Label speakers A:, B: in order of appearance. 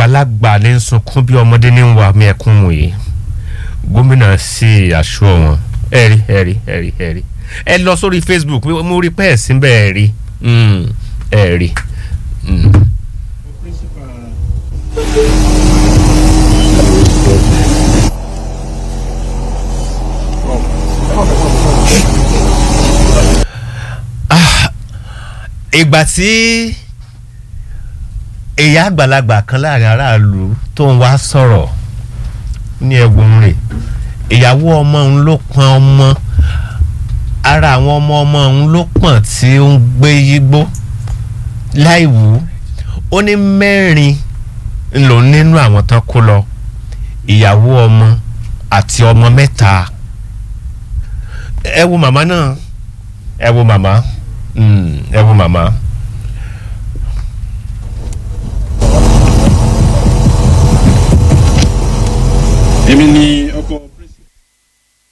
A: àgbàlagbà ní ń sunkún bí ọmọdé ní ń wa mi ẹkún mu yìí gómìnà sí aṣọ wọn ẹ̀rí ẹ̀rí ẹ̀rí ẹ̀rí ẹ lọ sórí facebook mo rí pẹ́ẹ́ sí bẹ́ẹ̀ rí ẹ̀rí. ìgbà tí èyí àgbàlagbà kan láàrin aráàlú tó ń wá sọ̀rọ̀ ní ẹ̀wọ̀n rẹ̀ ìyàwó ọmọ òun ló pọn ọmọ ara àwọn ọmọ ọmọ òun ló pọ̀n tí ó ń gbé yígbó láìwú ó ní mẹ́rin ló nínú àwọn tán kó lọ ìyàwó ọmọ àti ọmọ mẹ́ta ẹ wo màmá náà ẹ wo màmá ẹ wo màmá.
B: èmi ni ọkọ